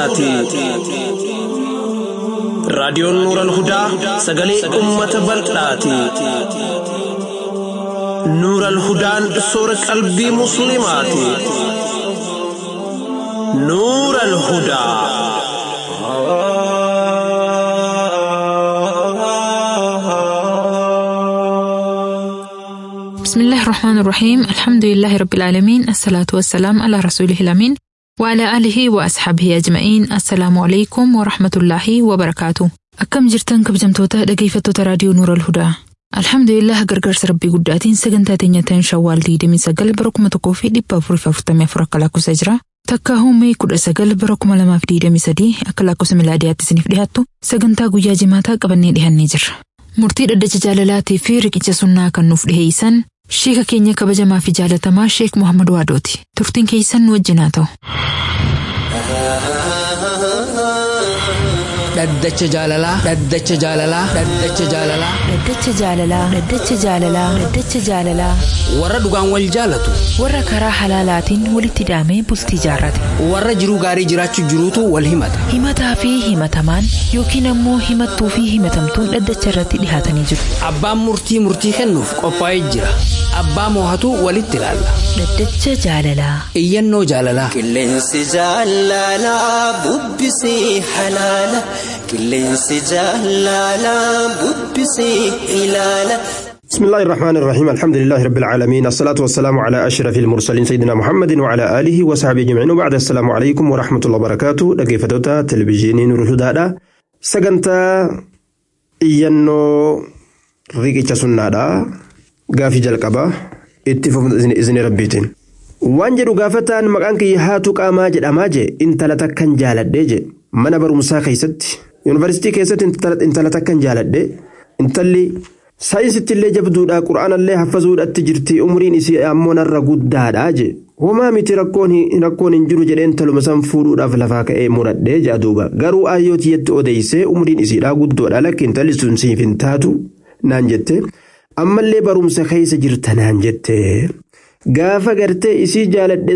hudaati. Raadiyoon Nuural Hudaa sagalee uummata bal'aati. Nuural Hudaan soora qalbii Musliimaati. Nuural Hudaa. بسم الله الرحمن الرحيم الحمد لله رب العالمين الصلاة والسلام على رسوله الأمين وعلى آله وأصحابه أجمعين السلام عليكم ورحمة الله وبركاته أكم جرتن كبجمتوتا dhaggeeffattoota raadiyoo Nuura Alhudaa. Alhamdulillah gargaarsa rabbii guddaatiin sagantaa teenyataan shawwaal 29 bara 1444 akka lakkoofsa jira. Takka hoomee 19 bara 2023 akka lakkoofsa milaadiyaatti isiniif dhiyaattu sagantaa guyyaa jimaataa qabannee dhihannee jirra. Murtii dhaddacha jaalalaatii fi riqicha sunnaa kan nuuf dhiheessan sheeka keenya kabajamaa fi jaalatamaa Sheek Muhammad Waadooti. Turtiin keessan nu wajjin haa ta'u. Dhaddacha jaalalaa. Dhaddacha jaalalaa. Dhaddacha jaalalaa. Dhaddacha jaalalaa. Dhaddacha jaalalaa. Dhaddacha jaalalaa. Warra dhugaan wal jaalatu. Warra karaa halaalaatiin walitti hidhamee bultii jaarrate. Warra jiruu gaarii jiraachuu jiruutu wal himata. Himataa fi himatamaan yookiin ammoo himattuu fi himatamtuun dhaddacha irratti dhihaatanii jiru. Abbaan murtii murtii kennuuf qophaa'ee jira. Abbaa moohatu walitti ilaalla. Dhaddacha jaalalaa. Iyyannoo jaalalaa. Qilleensi jaalalaa bubbisii halaala. Qilleensi jaalalaa bubbisii ilaala. بسم الله الرحمن الرحيم الحمد لله رب العالمين الصلاة والسلام على أشرف المرسلين سيدنا محمد وعلى آله وصحبه أجمعين وبعد السلام عليكم ورحمة الله وبركاته دقيفتوتا تلفزيوني نور الهدى سجنتا إيانو ريكي سنادا غافي جلقبا اتفاق إذن ربيتين waan jedhu gaafataan maqaan kiyya haatu qaamaa jedhamaa je intala takkan jaaladhee je mana barumsaa keessatti yuunivarsiitii keessatti intala takkan jaaladhe intalli saayinsitti illee jabduudha qura'aanallee haffazuudhatti jirti umriin isii ammoo narra guddaadha je homaa miti rakkoon hin jiru jedheen taluma san fuudhuudhaaf lafaa ka'ee muradhee jedha duuba garuu ayyootiyyatti odeessee umriin isiidhaa guddoodha lakki intalli sun siif hin taatu naan jette ammallee barumsa keessa jirta naan jette. gaafa gartee isii jaaladhe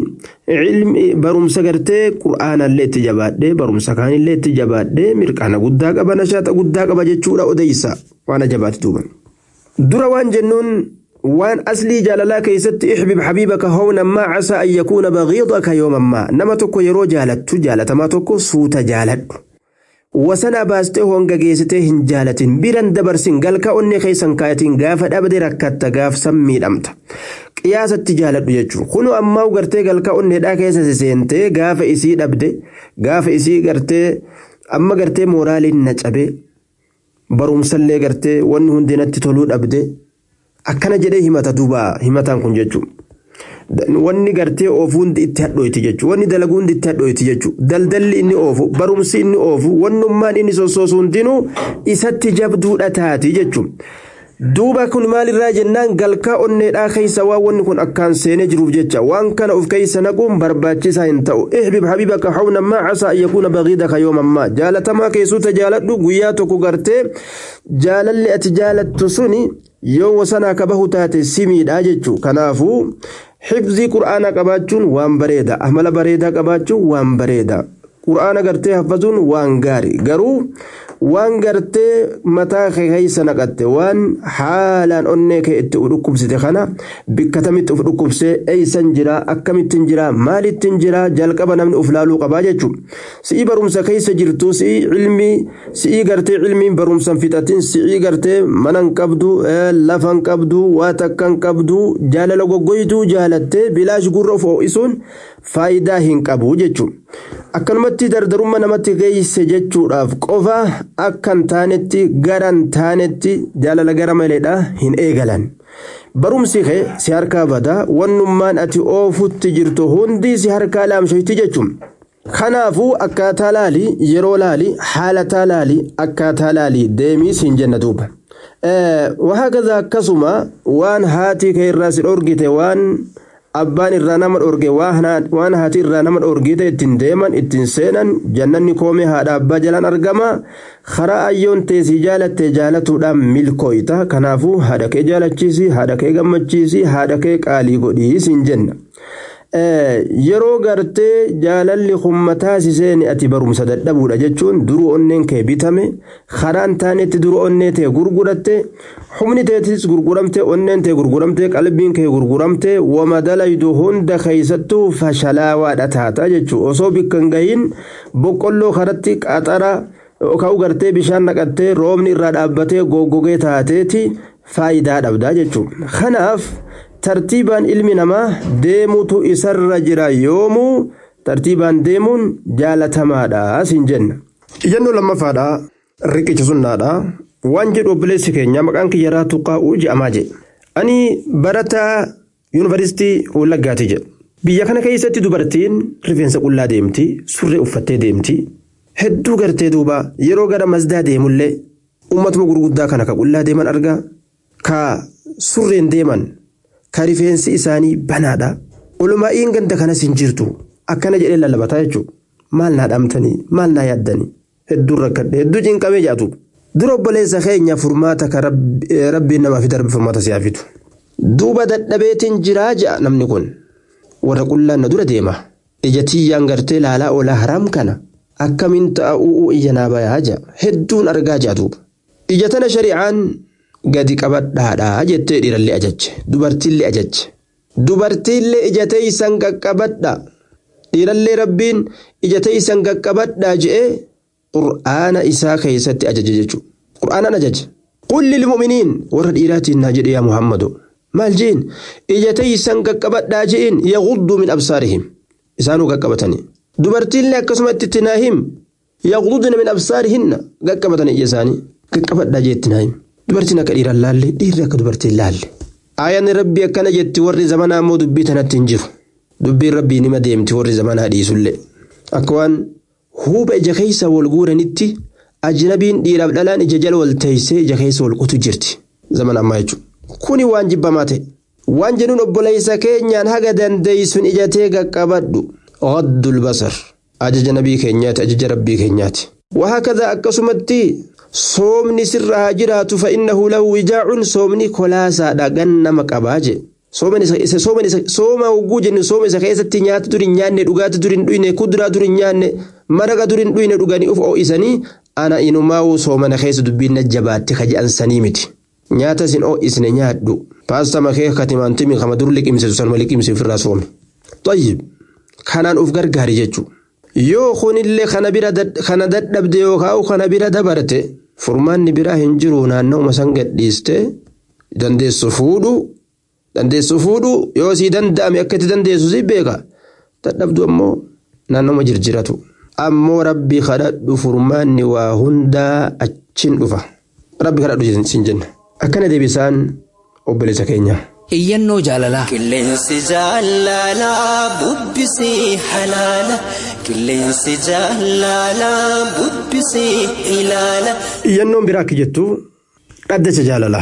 sanii barumsa gartee qura'aanallee itti jabaadhe barumsa kaanillee itti jabaadhe mirqaana guddaa qaba nashaata guddaa qaba jechuudha odeysa waan ajabaati duuba. dura waan jennuun waan aslii jaalalaa keessatti ixbib habiibaka hawnan maa casaa an yakuuna bagiidaka yooman maa nama tokko yeroo jaalattu jaalatamaa tokko suuta jaaladhu. wasana baastee honga geessitee hin jaalatin biran dabarsin galka onnee keessan kaayatiin gaafa dhabde rakkatta gaafsan miidhamta. qiyaasatti jaaladhu jechuun kunu ammaa gartee galka onneedhaa keessa seentee gaafa isii dhabde gaafa isii gartee amma gartee mooraaliin na cabe barumsallee gartee wanni hundi natti toluu dhabde akkana jedhee himata duuba himataan kun jechuun. Wanni gartee oofu hundi itti hadhooyti jechuudha. Wanni dalagu hundi itti hadhooyti jechuudha. Daldalli inni oofu, barumsi inni oofu, wannummaan inni sossoosu hundinuu isatti jabduudha taati jechuudha. duuba kun maalirraa jennaan galkaa onneedhaa keessa waan wanni kun akkaan seenee jiruuf jecha waan kana of keessa naquun barbaachisaa hin ta'u ihbib habibaka hawna maa casaa an yakuuna bagiidaka yooman maa jaalatamaa keessuta jaaladhu guyyaa tokko gartee jaalalli ati jaalattu suni yoo wasanaa ka bahu taate simiidha jechuu kanaafuu xifzii qur'aana qabaachuun waan bareeda amala bareedaa qabaachuun waan bareeda qur'aana gartee haffazuun waan gaari garuu waan gartee mataa kee keessa naqatte waan haalaan onnee kee itti dhukkubsite kana bikka tamitti uf dhukkubsee eeysan jira akkamittiin jira maalittiin jira jalqaba namni uf laaluu qabaa jechuun si'ii barumsa keessa jirtu si'ii ilmii si'ii gartee ilmiin barumsan fixatin si'ii gartee manan qabdu lafan qabdu waa takkan qabdu jaalala goggoyduu jaalattee bilaash gurra of ho'isuun faayidaa hin qabu jechuun akkanumatti dardarummaa namatti geesse jechuudhaaf qofa akkan taanetti garan taanetti jaalala gara maleedha hin eegalan. barumsi kee si harkaa badaa wannummaan ati oofutti jirtu hundi si harkaa laamshoyti jechuun. kanaafuu akkaataa laalii yeroo laalii haalataa laalii akkaataa laalii deemii siin jenna duuba. wahagaza akkasuma waan haati kee irraa si dhorgite waan abbaan irraa nama dhorge waan haati irraa nama dhorgite ittiin deeman ittiin seenan jannanni koomee haadha abbaa jalaan argama karaa ayyoon teessii jaalatte jaalatuudhaan milkooyta kanaafuu haadha kee jaalachiisi haadha kee gammachiisi haadha kee qaalii godhii siin jenna. yeroo gartee jaalalli hummataa siseen ati barumsa dadhabuudha jechuun duru onneen kee bitame karaan taanetti duru onnee tee gurguratte humni teetis gurguramte onneen tee gurguramte qalbiin kee gurguramte wama dalaydu hunda keeysattuu fashalaawaadha taata jechuu osoo bikkan gahin boqqolloo karatti qaxara ka'u gartee bishaan naqattee roobni irraa dhaabbatee goggogee taateeti faayidaa dhabdaa jechuudha kanaaf. tartiibaan ilmi namaa deemutu isarra jira yoomuu tartiibaan deemuun jaalatamaadha siin jenna. Iyyannoo lammaffaadha riqicha sunnaadha waan jedhu obboleessi keenya maqaan kiyyaraa tuqaa'uu je'amaa jedhe. Ani barataa yuunivarsiitii Wallaggaati jedhe. Biyya kana keessatti dubartiin rifeensa qullaa deemti surree uffattee deemti hedduu gartee duuba yeroo gara masdaa deemullee uummatuma gurguddaa kana ka qullaa deeman argaa ka surreen deeman. ka rifeensi isaanii banaadha olumaa'iin ganda kanas hin jirtu akkana jedhee lallabataa jechuudha maal naa dhaamtanii maal naa yaaddanii hedduun rakkadhe hedduu cinqamee jaatu dura obboleessa keenya furmaata ka rabbiin namaa fi darbe furmaata si'aa fidu duuba dadhabeetiin jiraa ja'a namni kun warra qullaan na dura deema ija tiyyaan gartee laalaa oolaa haraam kana akkamiin ta'a u'uu iyya naa bayaa ja'a hedduun argaa ja'a duuba ija tana shari'aan gadi qabadhaadhaa jettee dhiirallee ajajje dubartiillee ajajje dubartiillee ija teeysan qaqqabadha dhiirallee rabbiin ija teeysan qaqqabadhaa je'ee qur'aana isaa keessatti ajaje jechuudha qur'aanaan ajaje qulli lilmu'miniin warra dhiiraatiin naa jedhe yaa muhammadu maal je'in ija teeysan qaqqabadhaa je'in yaqudduu min absaarihim isaanuu qaqqabatanii dubartiillee akkasuma itti naahim yaqudduna min absaarihinna qaqqabatanii ija isaanii qaqqabadhaa jeetti naahim dubartiin akka dhiiraan laalle dhiirri akka dubartiin laalle. Ayyaanni rabbii akkana jetti warri zamanaa immoo dubbii tanatti hin jiru. Dubbiin rabbii nima deemti warri zamanaa dhiisullee. Akka waan huuba ija keessa wal guuranitti ajnabiin dhiiraaf dhalaan ija jala wal teessee ija keessa wal qutu jirti. Zaman ammaa jechuudha. Kuni waan jibbamaa ta'e. Waan jennuun obboleessa keenyaan haga dandeessuun ija tee qaqqabadhu. Oddul basar. Ajaja nabii keenyaati ajaja rabbii keenyaati. Wahaa akkasumatti soomni sirra haa jiraatu fa'innahu lahu wijaacun soomni kolaasaadha gan nama qabaa je sooma hogguu jennu sooma isa keessatti nyaata durin nyaanne dhugaati durin dhuyne kuduraa durin nyaanne maraqa durin dhuyne dhuganii uf oo'isanii ana inumaa'uu soomana keessa dubbiin na jabaatte ka je'an sanii miti nyaata isin oo'isne nyaadhu paasta makee katimaantimi kama dur liqimsitu sanuma liqimsi ofirraa soome tayyib kanaan uf gargaari jechuudha. yoo kunillee kana bira kana dadhabde yookaan kana bira dabarte furmaanni biraa hin jiru naanna'uma san gadhiiste dandeessu fuudhu dandeessu fuudhu yoo sii danda'ame akka itti dandeessu si beeka dadhabdu ammoo naanna'uma jirjiratu ammoo rabbi kadhadhu furmaanni waa hundaa achin dhufa rabbi kadhadhu sin jenna akkana deebisaan obboleessa keenya. iyyannoo jaalalaa Qilleensi jaalalaa bubbisii halaala. Qilleensi jaalalaa bubbisii ilaala. Iyyannoon biraa akka jettu dhaddacha jaalalaa.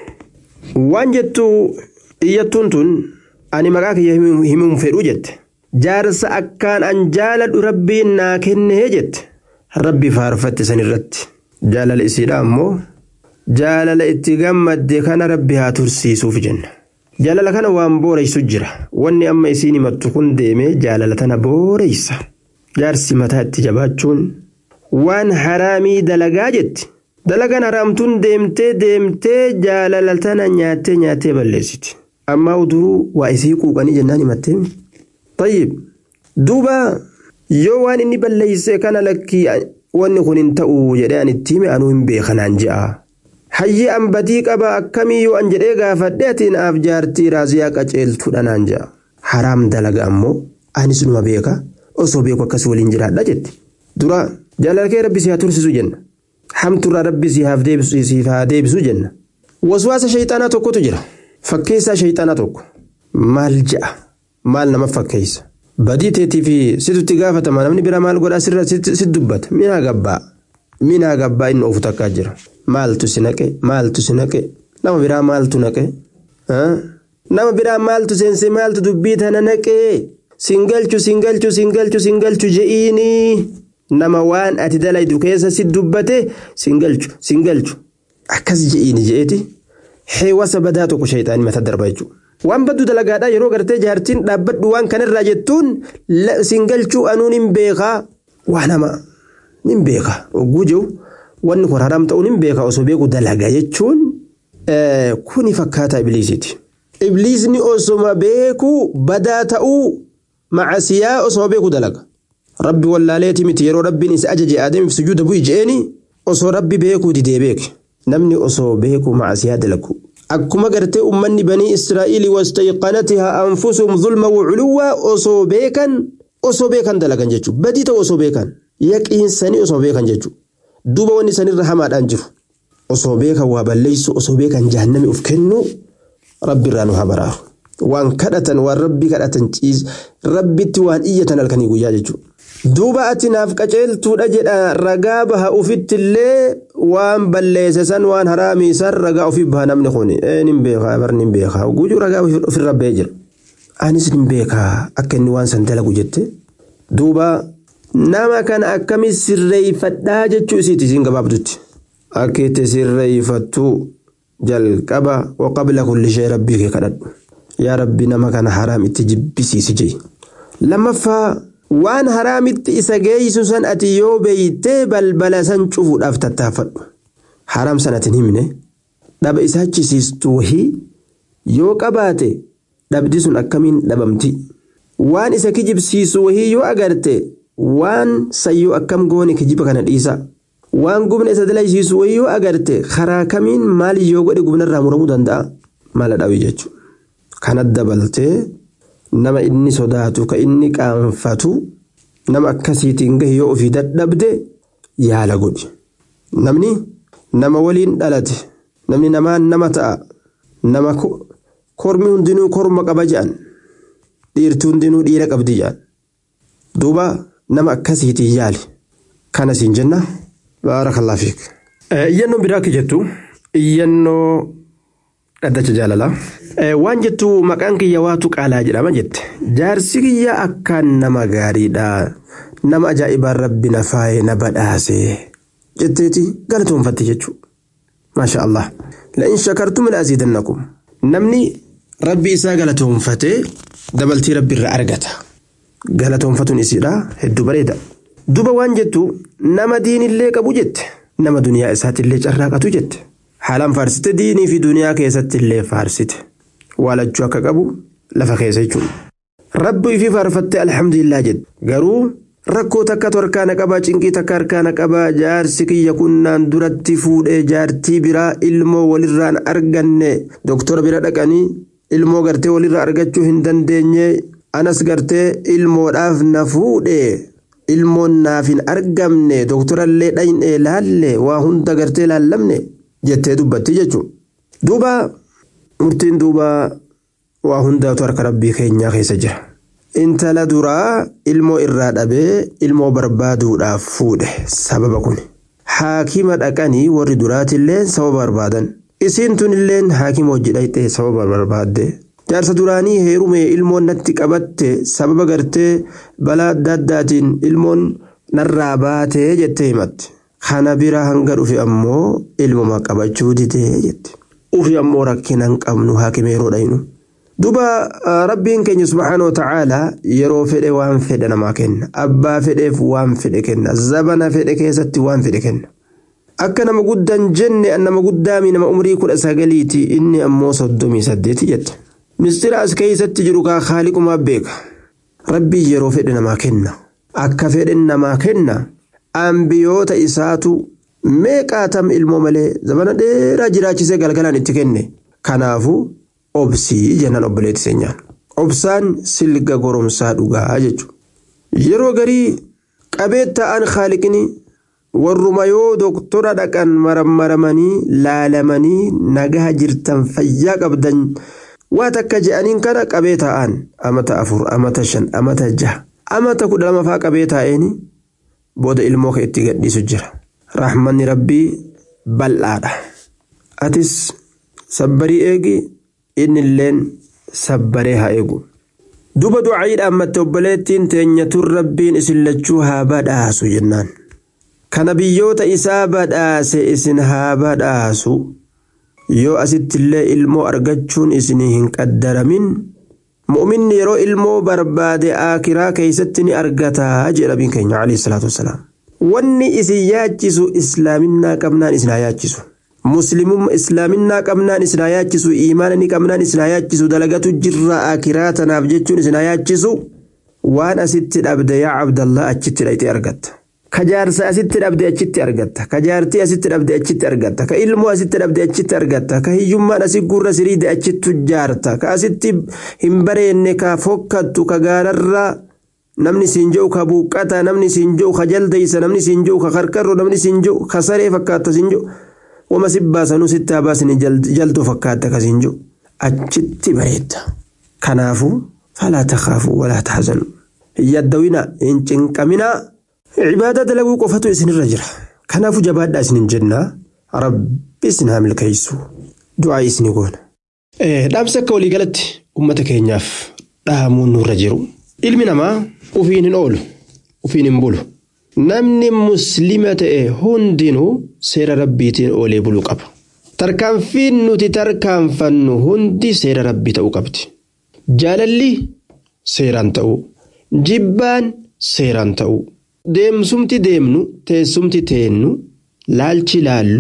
Waan jettu iyyattuun tun ani maqaa kiyya himuun fedhuu jette. Jaarsa akkaan an jaaladhu rabbiin naa kennee jette. Rabbi faarfatte san irratti. Jaalala isiidha ammoo jaalala itti gammadde kana rabbi haa tursiisuuf jenna. Jaalala kana waan booreysu jira. Wanni amma isiin himattu kun deemee jaalala tana booreysa. Jaarsi mataa itti jabaachuun waan haraamii dalagaa jetti. Dalagaan haraamtuun deemtee deemtee jaalala tana nyaattee nyaattee balleessiti. Ammaa uduruu waa isii quuqanii jennaan himattee. Tayyib duuba yoo waan inni balleessee kana lakkii wanni kun hin ta'u jedhee an itti hime anuu hin beekanaan je'a. Hayyi an badii qaba akkamii yoo an jedhee gaafadhe ati naaf jaartii raaziyaa qaceeltuudha naan je'a. Haraam dalaga ammoo anis numa beeka osoo beeku akkas waliin jiraadha jetti. Dura jaalala kee rabbi si haa tursiisu jenna. Hamturraa rabbi si haa deebisu jenna. Waswaasa shayxaanaa tokkotu jira. Fakkeessaa shayxaanaa tokko. Maal je'a? Maal nama fakkeessa? Badii teetii fi situtti gaafatama namni bira maal godhaa sirra si dubbata. Minaa gabbaa. Minaa gabbaa inni ofu takkaa jira. Maaltu si naqe? Maaltu si naqe? Nama biraa maaltu naqe? Nama biraa maaltu seense maaltu dubbii tana naqe? Singalchu singalchu singalchu singalchu je'iini. Nama waan ati dalaydu keessa si dubbate singalchu singalchu. Akkas je'iini je'eeti. Heewasa badaa tokko shayxaanii mata darba jechuudha. waan baddu dalagaadha yeroo gartee jaartiin dhaabbadhu waan kanarraa jettuun siin galchuu anuun hin beekaa waan hama nin beeka ogguu jiru wanni kun haraam ta'uun hin beeka osoo beeku dalaga jechuun kuni fakkaata ibliisiiti. Ibliisni osoma beeku badaa ta'uu macasiyaa osoma beeku dalaga. Rabbi wallaaleeti miti yeroo rabbiin isa ajaje adeemiif sujuuda bu'i je'eeni osoo rabbi beekuu didee beeke namni osoo beeku macasiyaa dalagu. Akkuma gartee ummanni banii Israa'iilii wastayqanatihaa anfusuhum zulma waculuwaa osoo beekan osoo beekan dalagan jechuudha. Badii ta'u osoo beekan yaqiinsanii osoo beekan jechuudha. Duuba wanni sanirra hamaadhaan jiru. Osoo beekan waa balleessu osoo beekan jahannami uf kennu rabbi irraa nu haa baraaru. Waan kadhatan waan rabbi kadhatan ciis rabbitti waan iyyatan halkanii guyyaa jechuudha. Duuba ati naaf qaceeltuudha jedha ragaa baha ufittillee waan balleesse san waan haraamii san ragaa ofii baha namni kun nin beekaa barni hin beekaa gujuu ragaa ofirra ba'ee jira. Anis nin beekaa akka inni waan san dalagu jette. Duuba nama kana akkami sirreeffadhaa jechuu isiiti isiin gabaabdutti. Akka itti sirreeffattu jalqaba waqabla kulli shee rabbii kee kadhadhu. Yaa rabbi nama kana haraam itti jibbisiisi jee. Lammaffaa waan haraamitti isa geessu san ati yoo beeytee balbala san cufuudhaaf tattaaffadhu. Haraam san ati himne dhaba isa hachisiistu wahii yoo qabaate dhabdi sun akkamiin dhabamti. Waan isa kijibsiisu wahii yoo agarte waan sayyoo akkam goone kijiba kana dhiisa. Waan gubna isa dalaysiisu wahii yoo agarte karaa kamiin maal yoo godhe gubnarraa muramuu danda'a mala dhawii jechuudha. Kana dabaltee nama inni sodaatu ka inni qaanfatu nama akkasiitiin gahe yoo ofii dadhabde yaala godhi. Namni nama waliin dhalate namni namaan nama ta'a nama kormi hundinuu korma qaba jedhan dhiirti hundinuu dhiira qabdi jedhan. Duuba nama akkasiitiin yaali. Kana siin jenna baarakallah fiik. Iyyannoo biraa akka jettu iyyannoo dhaddacha jaalalaa. Waan jettu maqaan kiyya waatu qaalaa jedhama jette. Jaarsi kiyya akkaan nama gaariidha. Nama ajaa'ibaan rabbi na faayee na badhaase. Jetteeti galatoonfatte jechuudha. Maasha Allah. La'in shakartum la aziidannakum. Namni rabbi isaa galatoonfatee dabaltii rabbi irraa argata. Galatoonfatuun isiidha hedduu bareeda. Duba waan jettu nama diinillee qabu jette. Nama duniyaa isaatiillee carraaqatu jette. Haalaan faarsite diinii fi duniyaa keessatti illee faarsite. Waalachuu akka qabu lafa keessa jechuudha. Rabbi ifii faarfattee alhamdulillah jedhe. Garuu rakkoo takkatu harkaana qabaa cinqii takka harkaana qabaa jaarsi kiyya kunnaan duratti fuudhee jaartii biraa ilmoo walirraan arganne doktora bira dhaqanii ilmoo gartee walirraa argachuu hin dandeenye anas gartee ilmoodhaaf na fuudhee ilmoon naaf hin argamne doktorallee dhayne laalle waa hunda gartee laallamne jettee dubbatti jechuudha. Duuba murtiin duuba waa hundaatu harka rabbii keenyaa keessa jira. Intala duraa ilmoo irraa dhabee ilmoo barbaaduudhaaf fuudhe sababa kun. Haakima dhaqanii warri duraatillee sababa barbaadan. Isiin tunilleen haakima hojii dhayxee sababa barbaadde. Jaarsa duraanii heerume ilmoon natti qabatte sababa gartee balaa adda addaatiin ilmoon narraa baatee jettee himatte. Kana bira hanga dhufe ammoo ilmuma qabachuu didee jette. Ufi ammoo rakkina hin qabnu haakima yeroo dhaynu. Duba rabbiin keenya subhaanahu ta'aalaa yeroo fedhe waan fedhe namaa kenna. Abbaa fedheef waan fedhe kenna. Zabana fedhe keessatti waan fedhe kenna. Akka nama guddaan jenne nama guddaami nama umrii kudha sagaliiti inni ammoo soddomii saddeeti jette. Mistira as keessatti jiru kaa haaliqumaa beeka. Rabbiin yeroo fedhe namaa kenna. Akka fedhe namaa kenna. Ambiyoota isaatu meeqaatam ilmoo malee zabana dheeraa jiraachisee galgalaan itti kenne. Kanaafuu obsii jennaan obboleetti seenyaan. Obsaan silga goromsaa dhugaa jechuudha. Yeroo garii qabee ta'an haaliqni warruma yoo doktora dhaqan marammaramanii laalamanii nagaa jirtan fayyaa qabdan waa takka je'aniin kana qabee ta'an amata afur amata shan amata jaha amata kudha lama fa'aa qabee taa'eeni booda ilmoo kan itti gadhiisu jira. Raaxmanni rabbii bal'aadha. Atis sabbarii eegi innilleen sabbaree haa eegu. Duba du'aayiidhaan matte obboleettiin teenyatuun rabbiin isin lachuu haa badhaasu jennaan. Kana biyyoota isaa badhaase isin haa badhaasu. yoo asittillee ilmoo argachuun isinii hin qaddaramin mu'minni yeroo ilmoo barbaade aakiraa keeysatti ni argataa jedha nabiin keenya alayhi salaatu wassalaam wanni isin yaachisu islaaminaa qabnaan isin haa yaachisu muslimummaa islaaminaa qabnaan isin haa yaachisu iimaana ni qabnaan isin haa yaachisu dalagatu jirra aakiraa tanaaf jechuun isin haa yaachisu waan asitti dhabde yaa abdallah achitti dhayxee argatta ka jaarsa asitti dhabde achitti argatta ka jaartii asitti dhabde achitti argatta ka ilmoo asitti dhabde achitti argatta ka hiyyummaan asii gurra siriide achittu jaarta ka asitti hin bareenne ka fokkattu ka gaararra namni siin jedhu ka buuqqata namni siin jedhu ka jaldeysa namni siin jedhu ka karkarro namni siin jedhu ka saree fakkaatta siin jedhu wama si baasanuu sitti haa baasini jaltuu fakkaatta ka siin jedhu achitti bareedda kanaafuu falaa takaafu walaa tahzanu hin yaddawina hin cinqaminaa cibaada dalaguu qofatu isinirra jira kanaafuu jabaadhaa isin hin jennaa rabbi isin haa milkeessu du'aa isinii goona. dhaamsa akka waliigalatti uummata keenyaaf dhahamuun nurra jiru ilmi namaa ufiin hin oolu ufiin hin bulu namni muslima ta'e hundinuu seera rabbiitiin oolee buluu qaba tarkaanfiin nuti tarkaanfannu hundi seera rabbii ta'uu qabdi jaalalli seeraan ta'uu jibbaan seeraan ta'uu. deemsumti deemnu teessumti teennu laalchi laallu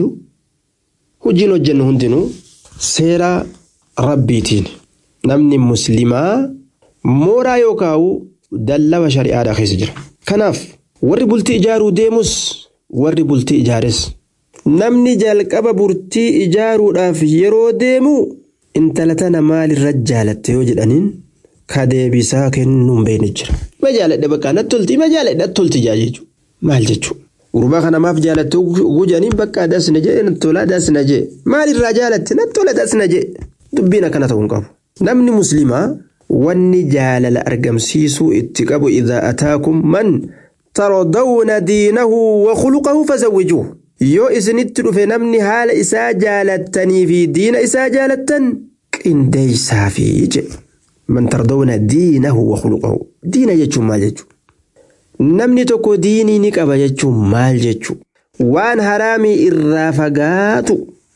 hojiin hojjennu hundinuu seera rabbiitiin namni muslimaa mooraa yookaan dallawa shari'aadhaa keessa jira. Kanaaf warri bultii ijaaruu deemus warri bultii ijaares namni jalqaba bultii ijaaruudhaaf yeroo deemu intala tana maalirra jaalatte yoo jedhaniin ka deebisaa kennuun beekni jira. Ma jaaladhe bakka natti tolti ma jaaladhe natti tolti jaa jechuudha. Maal jechuudha. Gurbaa kana maaf jaalatte gujanii bakka dasna jee natti tola dasna jee maalirraa jaalatte natti tola dasna jee dubbiin akkana ta'uu hin qabu. Namni muslimaa wanni jaalala argamsiisuu itti qabu idhaa ataakum man tarodawna diinahu wa khuluqahu fazawwijuuhu. Yoo isinitti dhufe namni haala isaa jaalattanii fi diina isaa jaalattan qindeessaa fi jedhe. من ترضون دينه وخلقه دين جتشو مال جتشو namni tokko diinii ni qaba jechuun maal jechu waan haraamii irraa fagaatu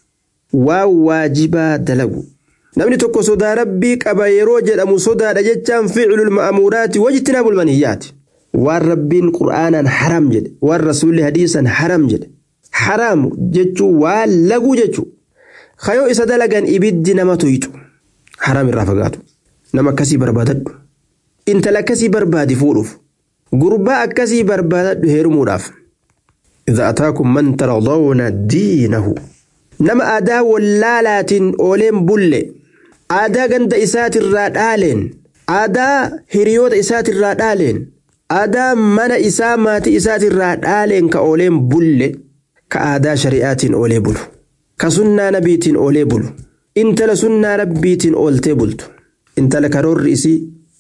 waan waajibaa dalagu namni tokko sodaa rabbii qaba yeroo jedhamu sodaadha jechaan ficlul ma'amuuraati wajtinaabul maniyyaati waan rabbiin qur'aanaan haram jedhe waan rasuulli hadiisan haram jedhe haram jechuu waan laguu jechuu kayoo isa dalagan ibiddi nama tuyxu haram irraa fagaatu nama akkasii barbaadadhu intala akkasii barbaadi fuudhuuf gurbaa akkasii barbaadadhu heerumuudhaaf idha ataakum man taradawna diinahu nama aadaa wallaalaatiin ooleen bulle aadaa ganda isaatirraa dhaaleen aadaa hiriyoota isaatirraa dhaaleen aadaa mana isaa maatii isaatirraa dhaaleen ka ooleen bulle ka aadaa shari'aatiin oolee bulu ka sunnaa nabiitiin oolee bulu intala sunnaa rabbiitiin ooltee bultu intala karoorri isii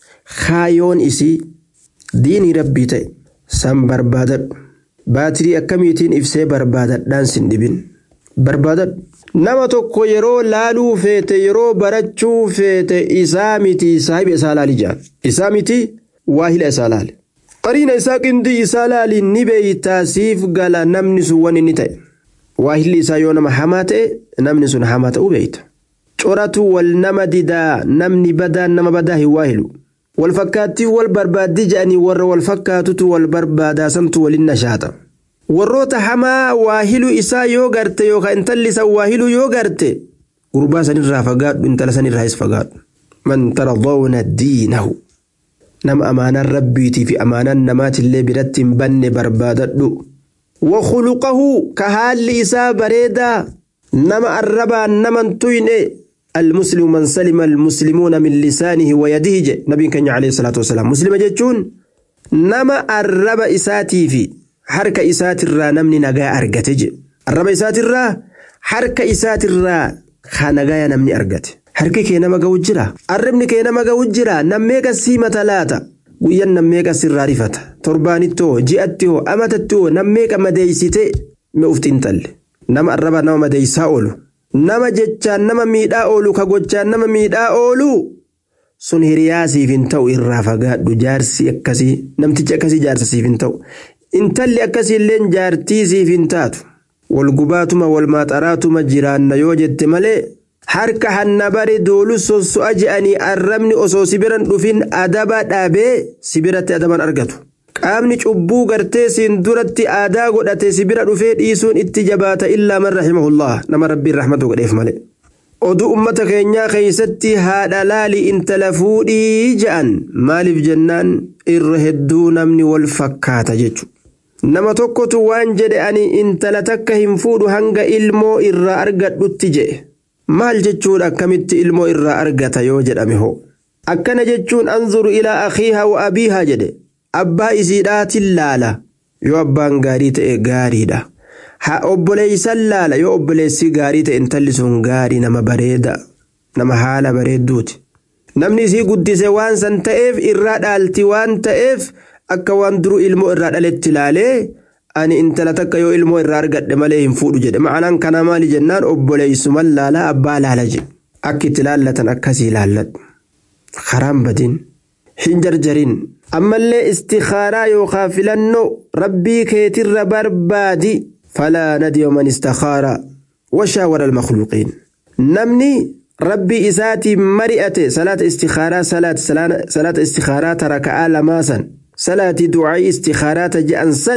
kaayoon isii diinii rabbii ta'e san barbaadadhu baatirii akkamiitiin ibsee barbaadadhaan sin dhibin barbaadadhu nama tokko yeroo laaluu feete yeroo barachuu feete isaa miti saahiba isaa laali jaan isaa miti waahila isaa laali qariina isaa qindii isaa laali ni beeytaa siif gala namni sun waan inni ta'e waahilli isaa yoo nama hamaa ta'e namni sun hamaa ta'uu beeyta coratu wal nama didaa namni badaan nama badaa hin waahilu wal fakkaattii wal barbaaddii jedhanii warra wal fakkaatutu wal barbaadaa santu waliin nashaata warroota hamaa waahiluu isaa yoo garte yookaan intalli isaa waahiluu yoo garte gurbaa sanirraa fagaadhu intala sanirraas fagaadhu man taradawna diinahu nama amaanaan rabbiitii fi amaanaan namaatillee biratti hin banne barbaadadhu wakuluqahu ka haalli isaa bareedaa nama arrabaan naman tuyne المسلم من سلم المسلمون من لسانه ويده جي نبي كان عليه الصلاة والسلام مسلم جتشون نما الرب إساتي في حركة إسات الرا نمني نجا أرجت جي الرب إسات الرا حركة إسات الرا خانجا نمني أرجت حركة كي نما جوجرا الربني كي نما جوجرا نميك السيمة ثلاثة guyyan nammeeqa sirraa rifata torbaanittoo ji'attoo amatattoo nammeeqa madeeysite me ufti intalle nama arraba nama madeeysaa oolu nama jechaan nama miidhaa oolu ka gochaan nama miidhaa oolu sun hiriyaa siif hin ta'u irraa fagaadhu jaarsi akkasii namtichi akkasii jaarsa siif hin ta'u intalli akkasii illeen jaartii siif hin taatu wal gubaatuma wal maaxaraatuma jiraanna yoo jette malee harka hanna bare doolu sosso'a je'anii arrabni osoo sibiran dhufin adaba dhaabee sibiratti adaban argatu. qaamni cubbuu gartee siin duratti aadaa godhate sibira dhufee dhiisuun itti jabaata illaa man rahimahullah nama rabbiin rahmatu godheef malee. oduu ummata keenyaa keeysatti haadha laali intala fuudhii je'an maaliif jennaan irra hedduu namni wal fakkaata jechu nama tokkotu waan jedhe ani intala takka hin fuudhu hanga ilmoo irraa argadhutti jedhe maal jechuudha akkamitti ilmoo irraa argata yoo jedhame hoo akkana jechuun anzuru ilaa akhiiha wa abiihaa jedhe abbaa isiidhaatin laala yoo abbaan gaarii ta'e gaariidha. ha obboleeysan laala yoo obboleessi gaarii ta'e intalli sun gaarii nama bareeda nama haala bareedduuti namni isii guddise waan san ta'eef irraa dhaalti waan ta'eef akka waan duru ilmoo irraa dhaletti laalee ani intala takka yoo ilmoo irraa argadhe malee hin fuudhu jedhe ma'anaan kana maali jennaan obboleeysuman laala abbaa laala jedhe akka itti laallatan akkasii laalladhu karaan badin hin jarjarin ammallee istikaaraa yookaan filannoo rabbii keetirra barbaadi. فلا ندي من استخار وشاور المخلوقين نمني ربي إساتي مرئة صلاة استخارة صلاة صلاة استخارة ترك آل ماسا صلاة دعاء استخارات جأنسا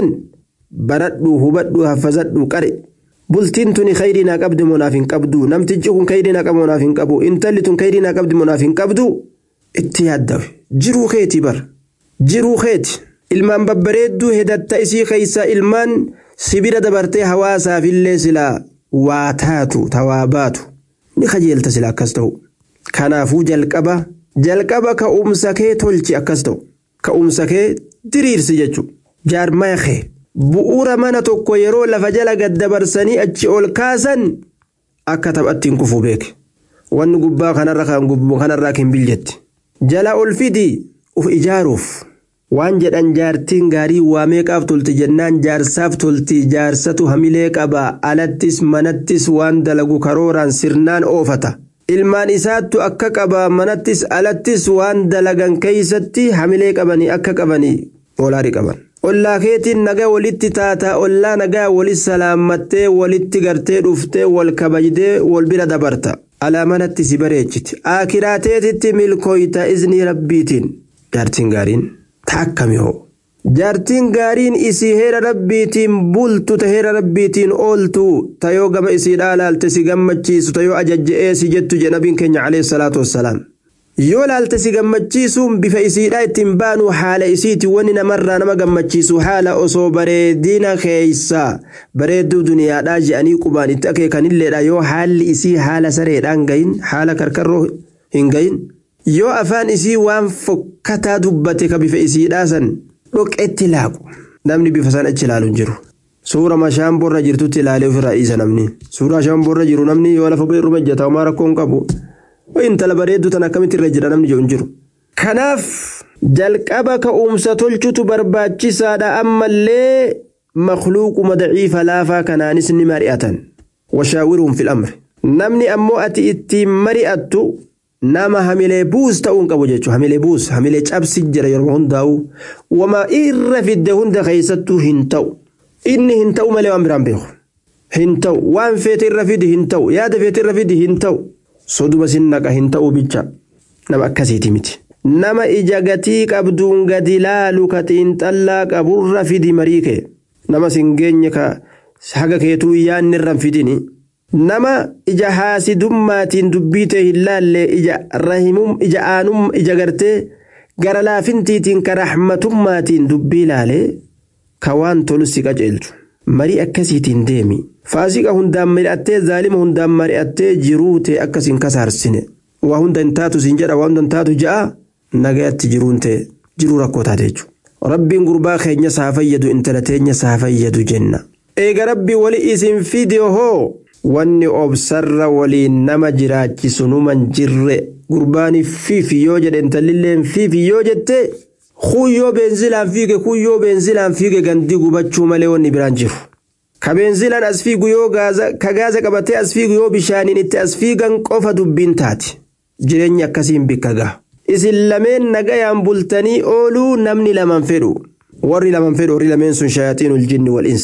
بردو هبدو هفزدو قرئ bultiin tuni khayrinaa qabdi monaaf hin qabdu namtichi kun khayrinaa qabu monaaf hin qabu intalli tun khayrinaa qabdi monaaf hin qabdu itti yaaddawe jiruu keeti bar jiruu keeti ilmaan babbareedduu hedatta isii keeysa ilmaan sibira dabartee hawaasaafillee silaa waa taatu tawaa baatu ni kajeelta sila akkas ta'u kanaafuu jalqaba jalqaba ka'umsa kee tolchi akkas ta'u ka'umsa kee diriirsi jechuudha jaarmaya kee bu'uura mana tokko yeroo lafa jala gaddabarsanii achi ol kaasan akka taphattiin kufuu beeke wanni gubbaa kanarra kan gubbuu kanarraa kan biljetti jala ol fidi uf ijaaruuf. waan jedhan jaartiin gaarii waa meeqaaf tolti jennaan jaarsaaf tolti jaarsatu hamilee qaba alattis manattis waan dalagu karooraan sirnaan oofata ilmaan isaattu akka qaba manattis alattis waan dalagan keeysatti hamilee qabanii akka qabanii olaarii qaban. ollaa keetiin nagaa walitti taataa ollaa nagaa walit salaammattee walitti gartee dhuftee wal kabajdee wal bira dabarta alaamanatti si bareechiti akiraateetitti milkooyta iznii rabbiitiin jaartiin gaariin. akkami hoo jaartiin gaariin isii heera rabbiitiin bultu ta heera rabbiitiin ooltu tayoo gama isiidhaa laalte si gammachiisu tayoo ajajje'ee si jettu jedhe nabiin keenya alayhi salaatu wassalaam yoo laalte si gammachiisuun bifa isiidhaa ittiin baanu haala isiiti wanni namarraa nama gammachiisu haala osoo bareedina keeysa bareedduu duniyaadhaa je'anii qubaan itti akeekanilleedha yoo haalli isii haala sareedhaan gayin haala karkarroo hin gayin yoo afaan isii waan fokkataa dubbate ka bifa isiidhaa san dhoqetti laaqu namni bifa san achi ilaalu hin jiru. Suura mashaamborra jirtutti ilaalee ofirraa dhiisa namni. Suura mashaamborra jiru namni yoo lafa irra ejjata homaa rakkoo hin qabu. Intala bareeddu tan akkamitti irra jira namni hin jiru. Kanaaf jalqaba ka'umsa tolchutu barbaachisaadha ammallee makluuquma daciifa laafaa kanaanis ni mari'atan. Washaawiruun fil amri. Namni ammoo ati ittiin mari'attu nama hamilee buus ta'uun qabu jechuudha hamilee buus hamilee cabsi jira yeroo hundaa'u wama irra fidde hunda keessattuu hin ta'u inni hin ta'u malee waan biraan beeku hin ta'u waan feete irra fidi hin ta'u yaada feete irra fidi hin ta'u soduma sin naqa hin ta'u bicha nama akkasiiti miti. nama ija gatii qabduun gadi laalu ka xiinxallaa qaburra fidi marii kee nama sin geenye ka haga keetuu yaanni irra fidini. nama ija haasidummaatiin dubbii ta'e hin laalle ija rahimum ija aanum ija gartee gara laafintiitiin ka rahmatummaatiin dubbii laalee ka waan tolu si qaceelchu marii akkasiitiin deemi faasiqa hundaan mari'attee zaalima hundaan mari'attee jiruu ta'e akkasiin kasaarsine waa hunda hin taatu siin jedha waa hunda hin taatu ja'a nagayatti jiruun ta'e jiruu rakkoo taate jechuudha rabbiin gurbaa keenya saa fayyadu intala teenya saa fayyadu jenna eega rabbii wali isin fide hoo wanni obsarra waliin nama jiraachisu numan jirre gurbaani fiifi yoo jedhe intallilleen fiifi yoo jette kuyyoo beenzilaan fiige kuyyoo beenzilaan fiige gandii gubachuu malee wanni biraan jiru. Ka beenzilaan as fiigu yoo ka gaaza qabatee as fiigu yoo bishaaniin itti as fiigan qofa dubbiin taati. Jireenyi akkasiin bikka gaha. Isin lameen nagayaan bultanii ooluu namni laman fedhu. Warri laman fedhu warri lameen sun shayaaxiinul jinni wal insi.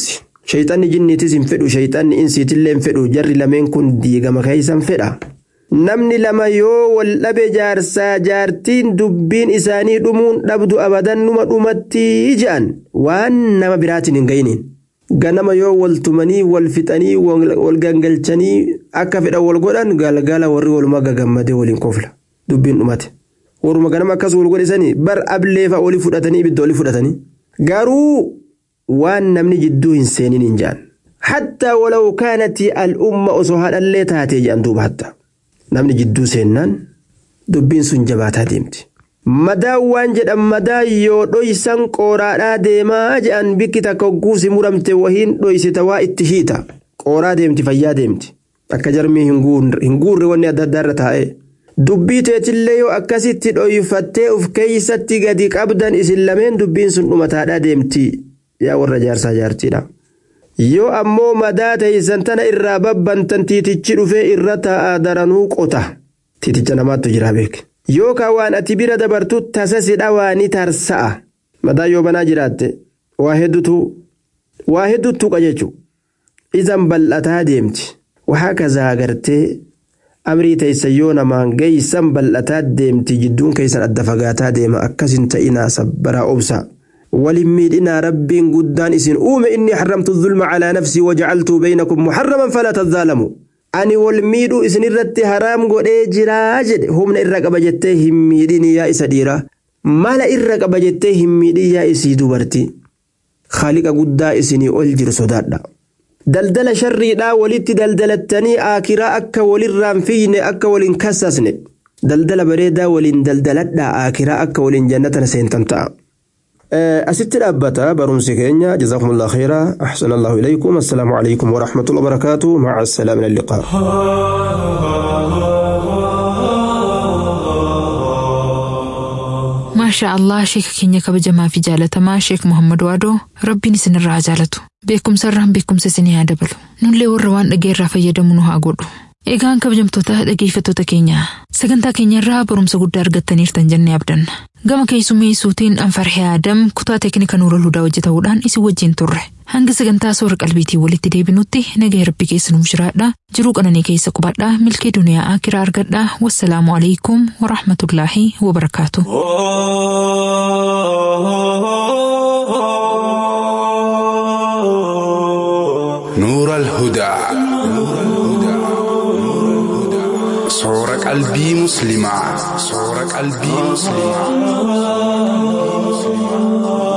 shayxanni jinniitis hin fedhu shayxanni insiitillee hin fedhu jarri lameen kun diigama keeysan fedha namni lama yoo wal dhabe jaarsaa jaartiin dubbiin isaanii dhumuun dhabdu abadan numa dhumatti je'an waan nama biraatiin hin gayiniin ganama yoo wal tumanii wal fixanii wal gangalchanii akka fedhan wal godhan galgala warri walumaa gagammadee waliin kofla dubbiin dhumate waruma ganama akkas wal godhisanii bar ableefa oli fudhatanii ibidda oli fudhatanii garuu waan namni jidduu hin seenin hin jedhan hattaa walaw kaanati al'umma osoo haadhallee taatee jedhan duuba hatta namni jidduu seennaan dubbiin sun jabaataa deemti. madaa waan jedhan madaa yoo dhoysan qooraadhaa deemaa jedhan bikki takka hogguusi muramte wahiin dhoysita waa itti hiita qooraa deemti fayyaa deemti akka jarmii hin guurre wanni adda addaarra taa'e. dubbii teetillee yoo akkasitti dhoyfattee uf keeysatti gadi qabdan isin lameen dubbiin sun dhumataadhaa deemti yaa warra jaarsaa jaartiidha. yoo ammoo madaa teeysan tana irraa babbantan tiitichi dhufee irra taa'aa daranuu qota tiiticha namaattu jira beek yookaan waan ati bira dabartu tasasidha waa ni tarsa'a madaa yoo banaa jiraatte waa hedduutu waa hedduutu tuqa jechuudha izan bal'ataa deemti waxaa kazaa agartee amrii teeysan yoo namaan geeysan bal'ataa deemti jidduun keeysan adda fagaataa deema akkasin ta'inaa sabbaraa obsa. ولم ميدنا رب قدان إسن أوم إني حرمت الظلم على نفسي وجعلته بينكم محرما فلا تظالموا أني والميدو إسن الرت حرام قد جراجد هم إرق بجته ميدين يا إسديرا ما لا إرق بجته ميدين يا إسي دبرتي خالق قدا إسني ألجر صدادا دلدل شري لا ولت دلدلتني آكرا أكا وللرام فيني أكا ولنكسسني دلدل بريدا ولن دلدلت آكرا أكا ولن جنة سينتمتع asitti dhaabbata barumsi keenya jazakumullah khayra ahsana allahu ilaykum assalaamu alaykum warahmatullahi wabarakaatu maca assalaa min alliqaa maashaa allah sheeka keenya kabajamaa fi jaalatamaa sheek muhammad waadoo rabbiin isinirraa haa jaalatu beekumsarraan beekumsa isinii haa dabalu nullee warra waan dhageerraa fayyadamu nu haa godhu eegaan kabajamtoota dhageeffattoota keenya sagantaa keenyarraa barumsa guddaa argattaniirtan jennee abdanna gama keessummeessuutiin anfarhee aadam kutaa teeknika nuura hudaa hojjetamuudhaan isin wajjin turre hanga sagantaa soora qalbiitii walitti deebinutti nagaa rabbi keessa nuuf jiraadha jiruu qananii keessa qubadhaa milkee duniyaa akiraa argadhaa wassalaamu alaikum warahmatullaahi wabarakaatu. نور الهدى صور قلبي مسلمة صور قلبي مسلمة